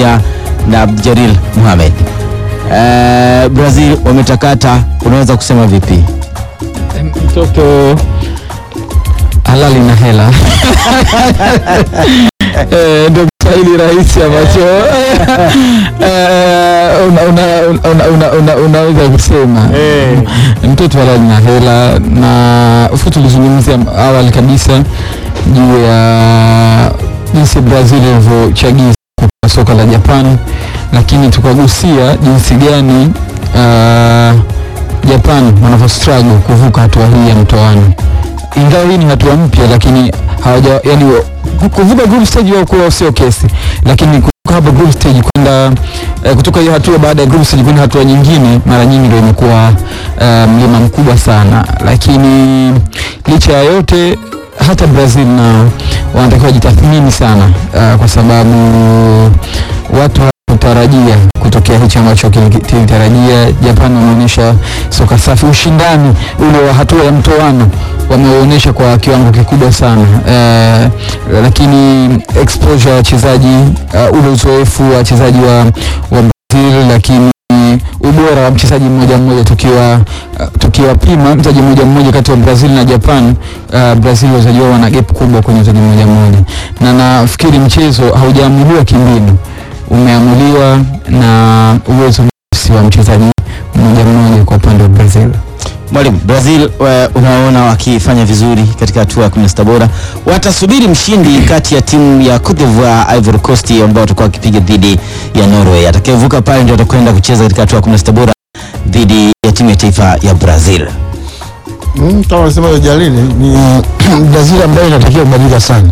pamoja na Abdjalil Mohamed. Eh, Brazil wametakata, unaweza kusema vipi? mtoto halali na hela Eh, ndio Kiswahili rahisi ambacho eh, una- una- una- una- una- unaweza kusema mtoto halali na hela, na ufu tulizungumzia awali kabisa juu ya jinsi Brazil ilivyochagiza kwa soka la Japan, lakini tukagusia jinsi gani uh, Japan wanavyo struggle kuvuka hatua hii ya mtoano, ingawa hii ni hatua mpya, lakini hawaja yani ku- kuvuka group stage wao kuwa sio kesi, lakini kutoka hapa group stage kwenda eh, kutoka hiyo hatua baada ya group stage kwenda hatua nyingine, mara nyingi ndio imekuwa eh, mlima mkubwa sana, lakini licha ya yote hata Brazil na wanatakiwa wajitathmini sana uh, kwa sababu watu hawakutarajia kutokea hichi ambacho kili- kilitarajia. Japan wameonyesha soka safi, ushindani ule wa hatua ya mtoano wameuonyesha kwa kiwango kikubwa sana uh, lakini exposure ya wachezaji uh, ule uzoefu wa wachezaji wa, wa Brazil lakini ubora wa mchezaji mmoja mmoja tukiwa uh, tukiwapima mchezaji mmoja mmoja kati ya Brazil na Japan uh, Brazil wachezaji wao wana gap kubwa kwenye mchezaji mmoja mmoja, na nafikiri mchezo haujaamuliwa kimbinu, umeamuliwa na uwezo binafsi wa mchezaji mmoja mmoja kwa upande wa Brazil. Mwalimu, Brazil wa- unaona wakifanya vizuri katika hatua ya 16 bora, watasubiri mshindi kati ya timu ya Cote d'Ivoire, Ivory Coast ambao watakuwa wakipiga dhidi ya Norway. Atakayevuka pale ndio atakwenda kucheza katika hatua ya 16 bora dhidi ya timu ya taifa ya Brazil. Mm, kama alisema Jalili ni Brazil ambayo inatakiwa kubadilika sana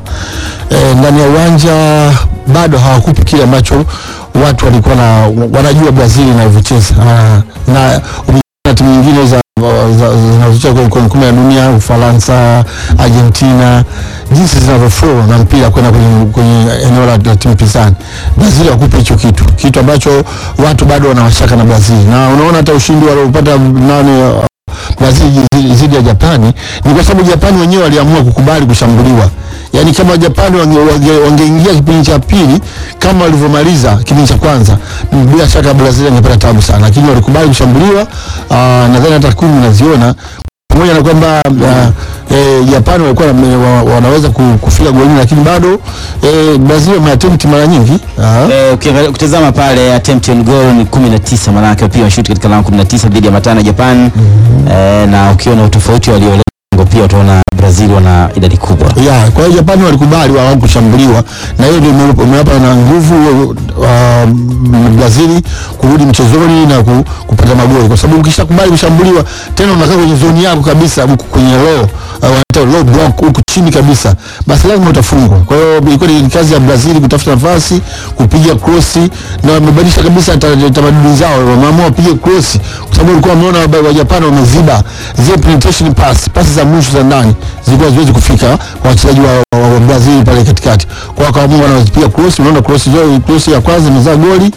e, ndani ya uwanja bado hawakupi kile ambacho watu walikuwa na wanajua Brazil inavyocheza Ah, na na timu nyingine za za- zinazocheza kwenye kwenye kombe la dunia Ufaransa, Argentina, jinsi zinavyoflow na mpira kwenda kwenye, kwenye eneo la, la timu pinzani. Brazil hawakupi hicho kitu, kitu ambacho watu bado wanawashaka na Brazil, na unaona hata ushindi waliopata nani Brazil zi- zidi ya Japani ni kwa sababu Japani wenyewe waliamua kukubali kushambuliwa. Yaani kama Japani wangeingia wange, wangeingia kipindi cha pili kama walivyomaliza kipindi cha kwanza, m- bila shaka Brazil angepata tabu sana, lakini walikubali kushambuliwa. Ah, Nadhani hata takwimu unaziona pamoja na kwamba uh, eh, Japani walikuwa na- wa- wanaweza ku- kufika golini, lakini bado eh, Brazil wameattempt mara nyingi Ah. Eh, ukiangalia ukitazama pale attempt on goal ni 19 maana yake pia washuti katika lango 19 dhidi ya matano ya Japan. Eh, na ukiona utofauti waliolengo pia utaona Brazil wana idadi kubwa. ya kwa hiyo Japani walikubali wao kushambuliwa na hiyo ndio ime- imewapa na nguvu uh, Brazil kurudi mchezoni na ku, kupata magoli, kwa sababu ukishakubali kushambuliwa tena unakaa kwenye zoni yako kabisa, huku kwenye low uh, wanaita low block huku chini kabisa, basi lazima utafungwa. Kwa hiyo ilikuwa ni kazi ya Brazil kutafuta nafasi, kupiga krosi, na wamebadilisha kabisa ta- tamaduni zao, wameamua wapige krosi kwa sababu walikuwa wameona wa- wa Japan wameziba zile penetration pass, pasi za mwisho za ndani zilikuwa ziwezi kufika kwa wachezaji wa, wa, wa Brazil pale katikati. Kwa hiyo wakaamua wanazipiga cross, unaona cross zao, cross ya kwanza imezaa goli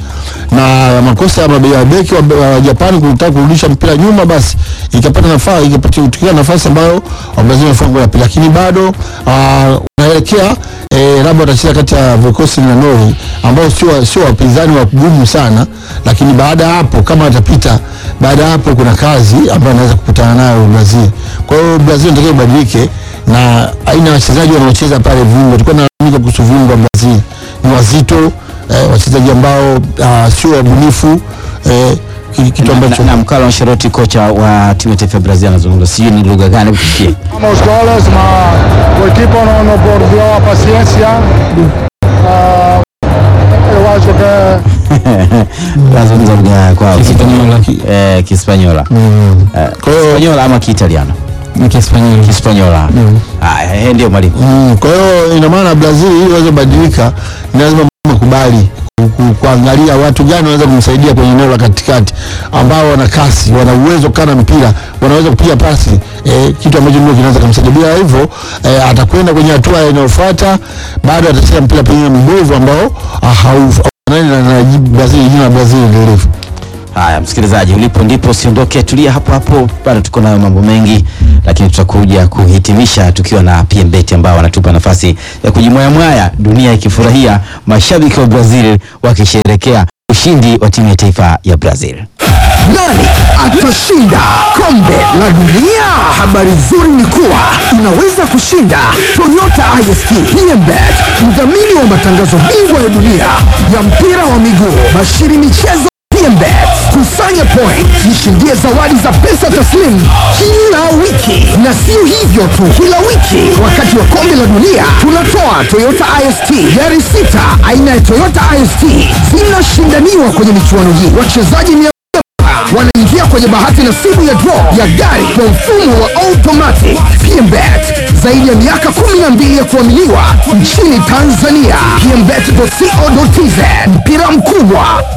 na makosa ya mabe- ya beki wa, wa Japan kutaka kurudisha mpira nyuma, basi ikapata nafasi ikapatikana nafasi ambayo wa Brazil wamefunga goli la pili, lakini bado ah, unaelekea eh, labda watacheza kati ya vikosi na Norway ambao sio sio wapinzani wagumu sana, lakini baada ya hapo kama watapita, baada ya hapo kuna kazi ambayo anaweza kukutana nayo Brazil. Kwa hiyo Brazil inatakiwa ibadilike na aina ya wachezaji wanaocheza pale viungo. Tulikuwa tunalalamika kuhusu viungo wa Brazil ni wazito eh, wachezaji ambao ah, sio wabunifu eh, ki- kitu ambacho na, na Carlo Ancelotti kocha wa timu ya taifa ya Brazil anazungumza, sijui ni lugha gani kufikia. Os goles, mas o equipo não, não perdeu a paciência. Ah, eu acho que Anazungumza lugha kwao Kispanyola. eh, Kispanyola mm, eh, Kwa hiyo- Kispanyola ama Kiitaliano Ni Kispanyoli. Kispanyola. Ah, eh, ndio mwalimu. mm, kwa hiyo ina maana Brazil ili waweze kubadilika ni lazima makubali ku- ku- kuangalia watu gani wanaweza kumsaidia kwenye eneo la katikati ambao wana kasi, wana uwezo kana mpira, wanaweza kupiga pasi eh, kitu ambacho ndio kinaweza kumsaidia. Bila hivyo eh, atakwenda kwenye hatua inayofuata, bado atacheza mpira pengine mbovu ambao ah, hau- haufanani na, na Brazil, jina la Brazil lilivyo. Haya, msikilizaji, ulipo ndipo usiondoke, tulia hapo hapo, bado tuko nayo mambo mengi, lakini tutakuja kuhitimisha tukiwa na PMBet ambao wanatupa nafasi ya kujimwayamwaya, dunia ikifurahia, mashabiki wa Brazil wakisherekea ushindi wa timu ya taifa ya Brazil. Nani atashinda kombe la dunia? Habari nzuri ni kuwa unaweza kushinda Toyota IST PMBet, mdhamini wa matangazo bingwa ya dunia ya mpira wa miguu, bashiri michezo PMBet. Kusanya point, jishindie zawadi za pesa taslimu kila wiki, na sio hivyo tu, kila wiki wakati wa kombe la dunia tunatoa Toyota IST gari sita aina ya Toyota IST zinashindaniwa kwenye michuano hii. Wachezaji mia wanaingia kwenye bahati nasibu ya draw ya gari kwa mfumo wa automatic. PMBet zaidi ya miaka 12 ya kuaminiwa nchini Tanzania. PMBet.co.tz mpira mkubwa